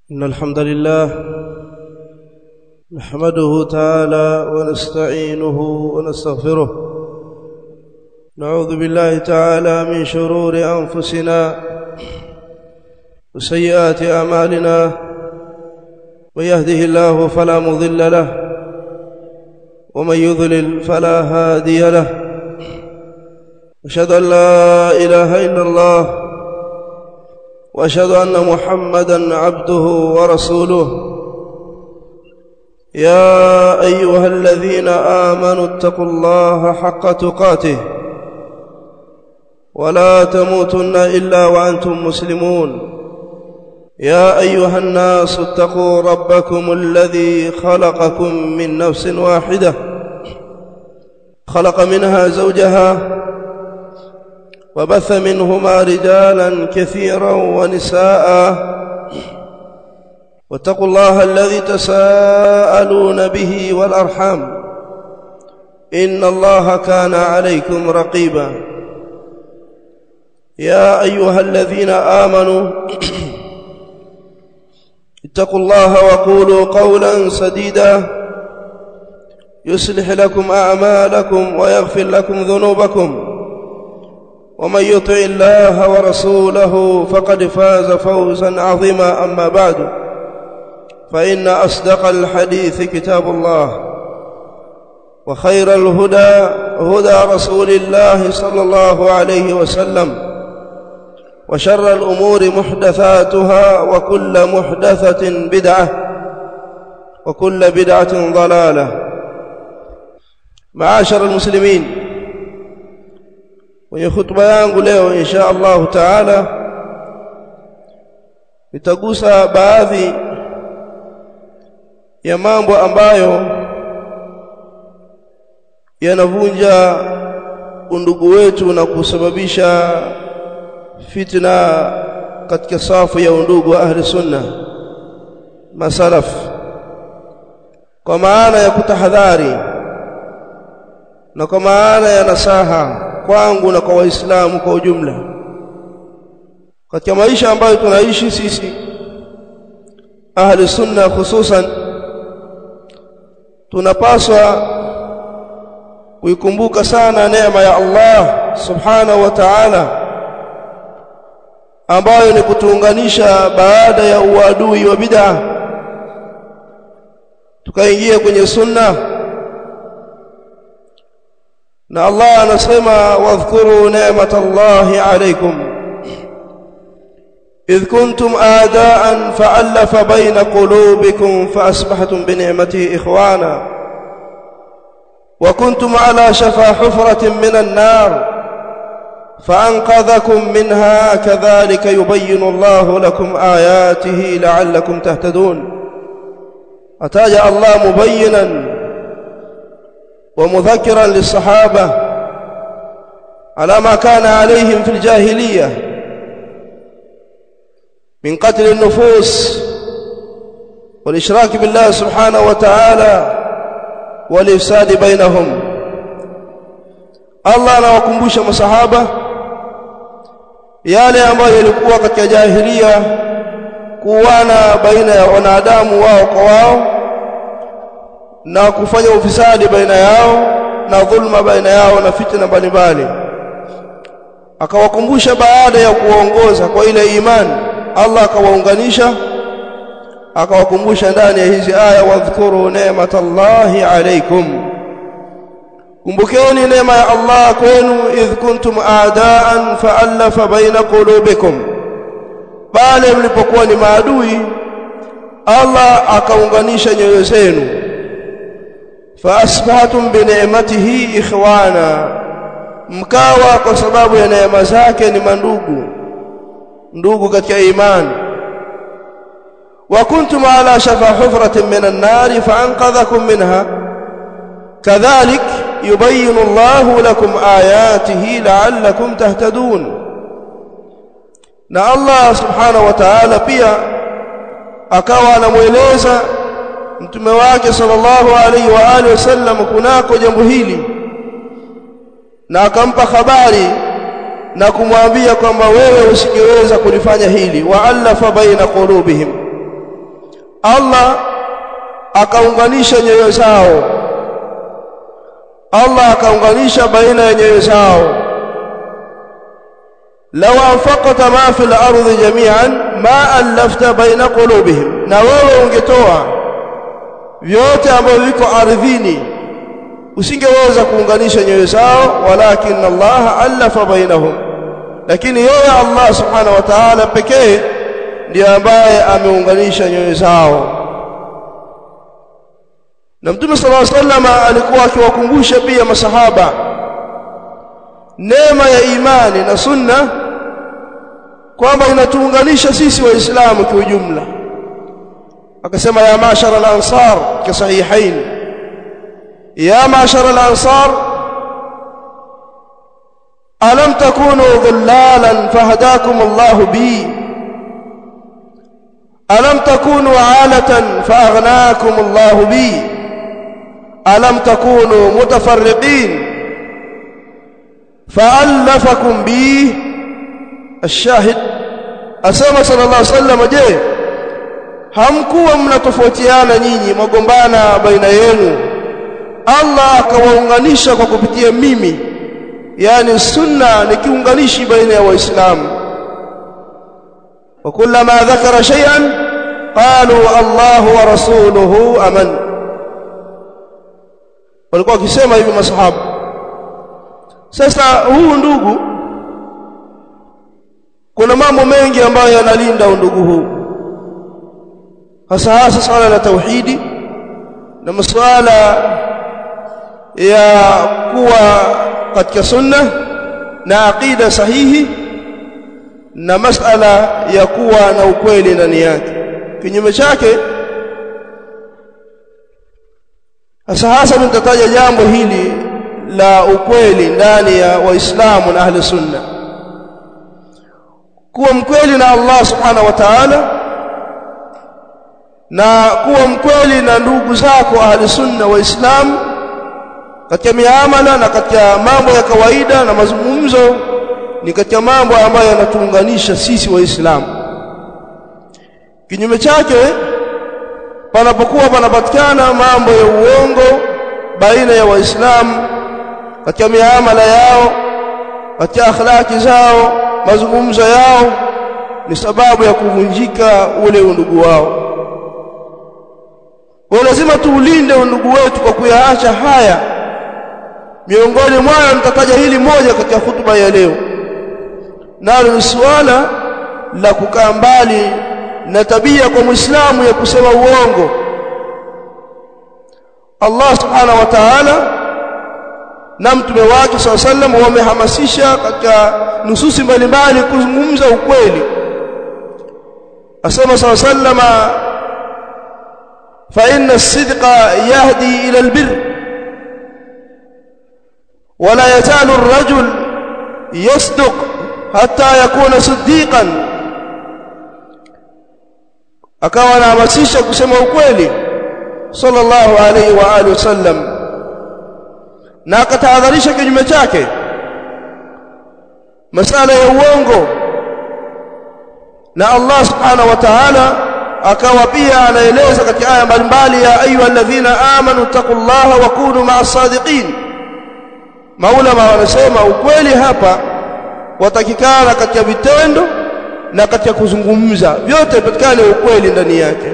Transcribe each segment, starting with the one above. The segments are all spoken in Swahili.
إن الحمد لله نحمده تعالى ونستعينه ونستغفره نعوذ بالله تعالى من شرور أنفسنا وسيئات أعمالنا من يهده الله فلا مضل له ومن يضلل فلا هادي له أشهد أن لا إله إلا الله واشهد ان محمدا عبده ورسوله يا ايها الذين امنوا اتقوا الله حق تقاته ولا تموتن الا وانتم مسلمون يا ايها الناس اتقوا ربكم الذي خلقكم من نفس واحده خلق منها زوجها وبث منهما رجالا كثيرا ونساء واتقوا الله الذي تساءلون به والارحام ان الله كان عليكم رقيبا يا ايها الذين امنوا اتقوا الله وقولوا قولا سديدا يصلح لكم اعمالكم ويغفر لكم ذنوبكم ومن يطع الله ورسوله فقد فاز فوزا عظيما اما بعد فان اصدق الحديث كتاب الله وخير الهدى هدى رسول الله صلى الله عليه وسلم وشر الامور محدثاتها وكل محدثه بدعه وكل بدعه ضلاله معاشر المسلمين kwenye hutuba yangu leo insha Allah taala nitagusa baadhi ya mambo ambayo yanavunja undugu wetu na kusababisha fitna katika safu ya undugu wa ahli sunna masalaf kwa maana ya kutahadhari na kwa maana ya nasaha kwangu na kwa waislamu kwa ujumla katika maisha ambayo tunaishi sisi ahli sunna hususan tunapaswa kuikumbuka sana neema ya Allah subhanahu wa ta'ala ambayo ni kutuunganisha baada ya uadui wa bid'a tukaingia kwenye sunna na Allah anasema wadhkuru ni'matallahi alaykum idh kuntum aadaan fa'alafa bayna qulubikum faasbahtum bi ni'matihi ikhwana wa kuntum ala shafa hufratin minan nar فأنقذكم منها كذلك يبين الله لكم آياته لعلكم تهتدون أتاج الله مبينا ومذكرا للصحابة على ما كان عليهم في الجاهلية من قتل النفوس والإشراك بالله سبحانه وتعالى والإفساد بينهم Allah anawakumbusha masahaba yale ambayo yalikuwa katika jahilia kuwana baina ya wanadamu wao kwa wao na kufanya ufisadi baina yao na dhulma baina yao na fitna mbalimbali akawakumbusha baada ya kuwaongoza kwa ile imani Allah akawaunganisha akawakumbusha ndani ya hizi aya wadhkuru ni'matallahi alaykum kumbukeni neema ya Allah kwenu idh kuntum aadaan fa'alafa baina qulubikum pale mlipokuwa ni maadui Allah akaunganisha nyoyo zenu faasbahtum bineematihi ikhwana mkawa kwa sababu ya neema zake ni mandugu ndugu katika imani wa kuntum ala shafa hufratin minan nari faanqadhakum minha kadhalik yubayyinu Allahu lakum ayatihi la'allakum tahtadun na Allah subhanahu wa ta'ala pia akawa anamueleza mtume wake sallallahu alaihi wa alihi wasallam kunako jambo hili na akampa habari na kumwambia kwamba wewe usingeweza kulifanya hili wa alafa baina qulubihim Allah akaunganisha nyoyo zao Allah akaunganisha baina ya nyoyo zao law anfaqta ma fil ardi jami'an ma allafta baina qulubihim na wewe ungetoa vyote ambavyo viko ardhini usingeweza kuunganisha nyoyo zao walakin Allah allafa bainahum lakini yeye Allah subhanahu wa ta'ala pekee ndiye ambaye ameunganisha nyoyo zao na Mtume صلى الله عليه وسلم alikuwa akiwakumbusha pia masahaba neema ya imani na sunna kwamba inatuunganisha sisi waislamu kwa ujumla akasema ya mashara al-ansar ka sahihain ya mashara al-ansar alam takunu dhullalan fahadakum Allah bi alam takunu alatan faaghnaakum Allah bi alam takunu mutafarriqin فألفكم به الشاهد asema sallallahu alaihi wasallam je hamkuwa mnatofautiana nyinyi magombana baina yenu Allah akawaunganisha kwa kupitia mimi yani sunna ni kiunganishi baina ya waislamu wa kullama dhakara shay'an qalu Allah wa rasuluhu aman walikuwa wakisema hivi masahaba sasa huu ndugu kuna mambo mengi ambayo yanalinda undugu huu hasa hasa swala la tauhidi na masuala ya kuwa katika sunna na aqida sahihi na masala ya kuwa na ukweli ndani yake kinyume chake hasa hasa nitataja jambo hili la ukweli ndani ya waislamu na ahli sunna kuwa mkweli na Allah subhanahu wa ta'ala na kuwa mkweli na ndugu zako ahli sunna waislamu katika miamala na katika mambo ya kawaida na mazungumzo ni katika mambo ambayo yanatuunganisha sisi waislamu kinyume chake panapokuwa panapatikana mambo ya uongo baina ya waislamu katika miamala yao katika akhlaki zao mazungumzo yao ni sababu ya kuvunjika ule undugu wao kwa lazima tuulinde undugu wetu kwa kuyaacha haya miongoni mwayo nitataja hili moja katika hutuba ya leo nalo ni suala la kukaa mbali na tabia kwa muislamu ya kusema uongo Allah subhanahu wa ta'ala na mtume wake SAW sallam wamehamasisha katika nususi mbalimbali kuzungumza ukweli asema SAW sallam fa inna as-sidqa yahdi ila al-birr wala yazalu ar-rajul yasduq hatta yakuna siddiqan akawa anahamasisha kusema ukweli sallallahu alayhi wa alihi wasallam na akatahadharisha kinyume chake masala ya uongo na Allah subhanahu wa ta'ala akawa pia anaeleza katika aya mbalimbali ya ayu alladhina amanu taqullaha wa kunu ma'as sadiqin maulama wanasema ukweli hapa watakikana katika vitendo na katika kuzungumza vyote patikane ukweli ndani yake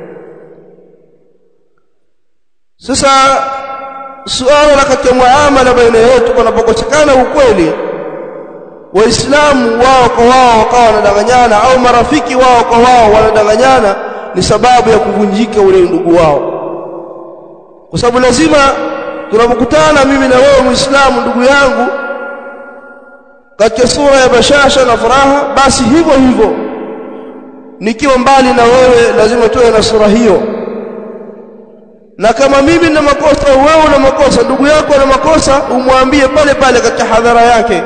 sasa suala la katika muamala baina yetu kunapokosekana ukweli waislamu wao kwa wao wakawa wanadanganyana au marafiki wao kwa wao wanadanganyana ni sababu ya kuvunjika ule ndugu wao kwa sababu lazima tunapokutana mimi na wewe muislamu ndugu yangu katika sura ya bashasha na furaha basi hivyo hivyo nikiwa mbali na wewe lazima tuwe na sura hiyo na kama mimi na makosa wewe una makosa ndugu yako ana makosa umwambie pale pale katika hadhara yake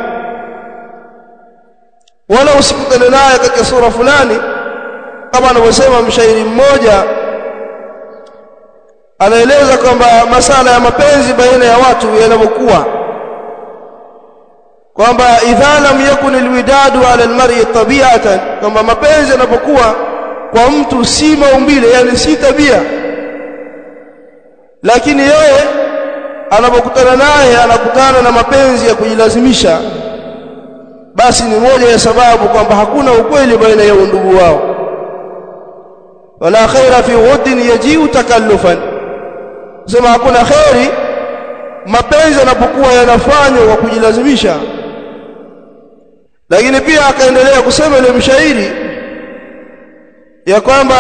wala usikutane naye katika sura fulani kama anavyosema mshairi mmoja anaeleza kwamba masala ya mapenzi baina ya watu yanavyokuwa kwamba idha lam yakun alwidadu ala almar'i tabi'atan kwamba mapenzi yanapokuwa kwa mtu si maumbile yani si tabia lakini yeye anapokutana naye anakutana na mapenzi ya kujilazimisha basi ni moja ya sababu kwamba hakuna ukweli baina ya undugu wao wala khaira fi wuddin yaji'u takallufan sema hakuna khairi mapenzi yanapokuwa yanafanywa kwa kujilazimisha lakini pia akaendelea kusema ile mshairi ya kwamba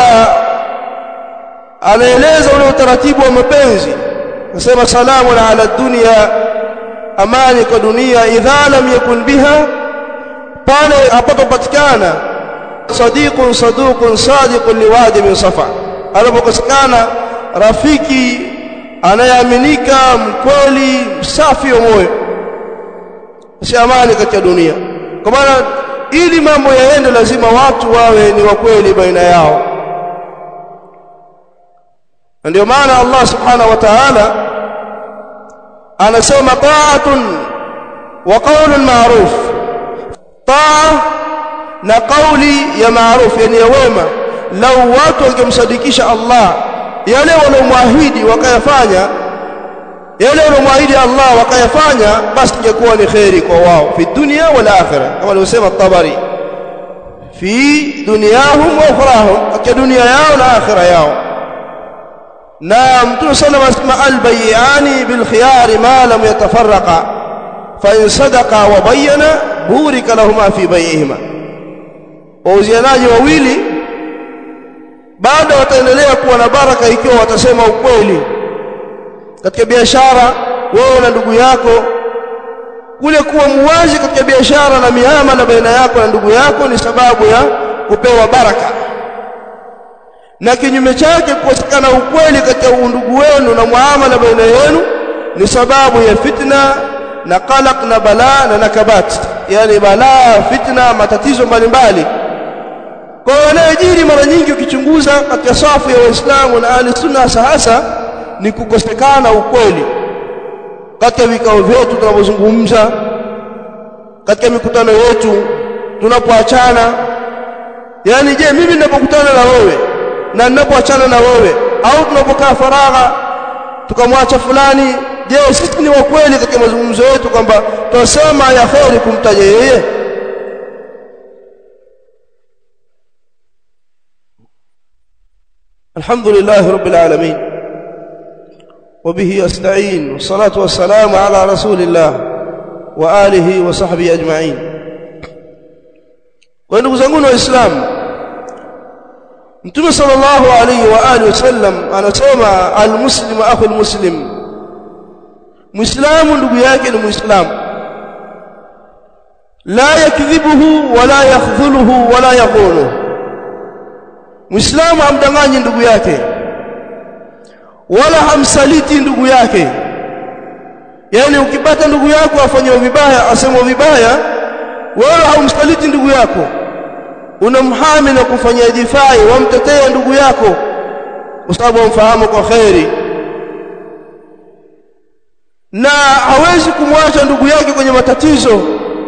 anaeleza ule utaratibu wa mapenzi nasema salamu ala dunya amani kwa dunia idha lam yakun biha pale apapopatikana sadiqun saduqun sadiqun liwadi min safa anapokosekana rafiki anayeaminika mkweli msafi wa moyo si amani katika dunia kwa maana ili mambo yaende lazima watu wawe ni wakweli baina yao na ndio maana Allah subhanahu wa ta'ala anasema ta'atun wa qawlun ma'ruf taa na kauli ya maarufu yani ya wema lau watu wangemsadikisha Allah yale waliomwahidi wakayafanya yale waliomwahidi Allah wakayafanya basi ingekuwa ni khairi kwa wao fi dunya wal akhirah kama alivyosema Tabari fi dunyahum wa ukhrahum katika dunia yao na akhira yao na mtume sallallahu alayhi wasallam albayani bil khiyar ma lam yatafarraqa fa in sadaqa wa bayyana burika lahumma fi bay'ihima wauzianaji wawili bado wataendelea kuwa na baraka ikiwa watasema ukweli katika biashara wewe na ndugu yako kule kuwa muwazi katika biashara na miamala baina yako na ndugu yako ni sababu ya kupewa baraka na kinyume chake kukosekana ukweli katika undugu wenu na muamala baina yenu ni sababu ya fitna na qalaq na balaa na nakabat yani balaa fitna matatizo mbalimbali kwa hiyo yanayojiri mara nyingi ukichunguza katika safu ya waislamu na ahli sunna hasa hasa ni kukosekana ukweli katika vikao vyetu tunapozungumza katika mikutano yetu tunapoachana yani je mimi ninapokutana na wewe na ninapoachana na wewe au tunapokaa faragha tukamwacha fulani je sisi ni wa kweli katika mazungumzo yetu kwamba tunasema ya kheri kumtaja yeye الحمد لله رب العالمين وبه أستعين والصلاة والسلام على رسول الله وآله وصحبه أجمعين ونdugu zangu waislamu mtume sallallahu alayhi wa alihi wasallam anasema almuslimu akhul muslim muislamu ndugu yake ni muislamu la yakdhibuhu wala yakhdhuluhu wala yaghuluhu muislamu amdanganyi ndugu yake wala hamsaliti ndugu yake yani ukipata ndugu yako afanywa vibaya asemwa vibaya wala haumsaliti ndugu yako unamhami na kufanyia difai wamtetea ndugu yako kwa sababu wamfahamu kwa kheri na hawezi kumwacha ndugu yake kwenye matatizo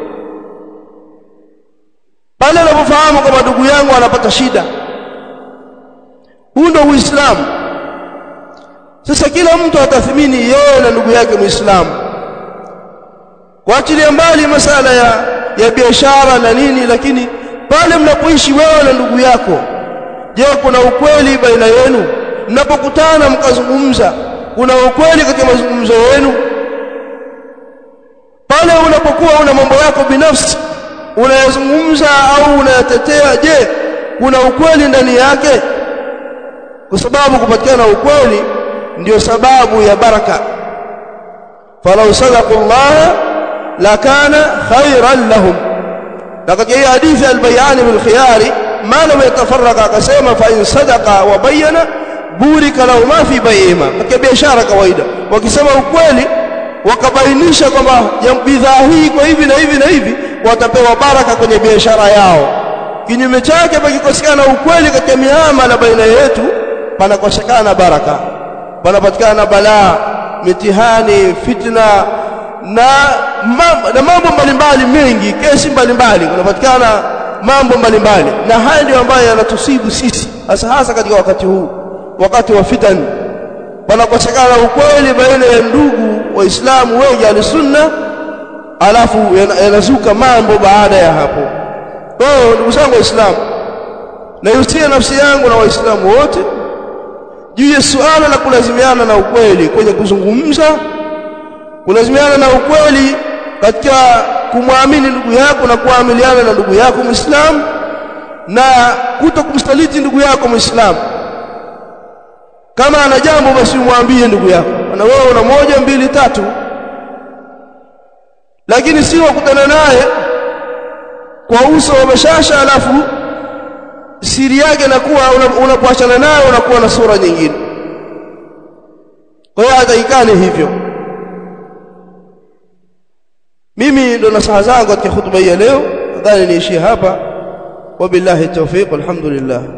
pale anapofahamu kwamba ndugu yangu anapata shida huu ndio uislamu sasa kila mtu atathimini yeye na ndugu yake muislamu kuachilia mbali masala ya ya biashara na nini lakini pale mnapoishi wewe na ndugu yako je kuna ukweli baina yenu mnapokutana mkazungumza kuna ukweli katika mazungumzo yenu pale unapokuwa una mambo yako binafsi unayazungumza au unayatetea je kuna ukweli ndani yake kwa sababu kupatikana ukweli ndio sababu ya baraka falau sadaqu Allah lakana khairan lahum na katika hii hadithi albayani bil khiyari ma lam yatafarraqa akasema fa in sadaqa wa bayyana burika lahu ma fi bay'ihima katika biashara kawaida wakisema ukweli wakabainisha kwamba bidhaa hii kwa hivi na hivi na hivi watapewa baraka kwenye biashara yao kinyume chake pakikosekana ukweli katika miamala baina yetu panakosekana baraka panapatikana balaa mitihani fitna na mambo na mambo mbalimbali mengi kesi mbalimbali kunapatikana mambo mbalimbali na haya ndio ambayo yanatusibu sisi hasa hasa katika wakati huu wakati wa fitani panakosekana ukweli baina ya ndugu waislamu wengi alisunna alafu yanazuka mambo baada ya hapo kwa hiyo ndugu zangu waislamu naihusia nafsi yangu na waislamu wote juu ya suala la kulazimiana na ukweli kwenye kuzungumza kulazimiana na ukweli katika kumwamini ndugu yako na kuamiliana na ndugu yako muislamu na kuto kumsaliti ndugu yako muislamu kama ana jambo basi umwambie ndugu yako na wewe una moja mbili tatu lakini si wakutana naye kwa uso wa bashasha alafu siri yake inakuwa unapoachana una naye unakuwa na sura nyingine kwa hiyo hataikane hivyo mimi ndo nasaha zangu katika hutuba hii ya leo nadhani niishie hapa wabillahi tawfiq alhamdulillah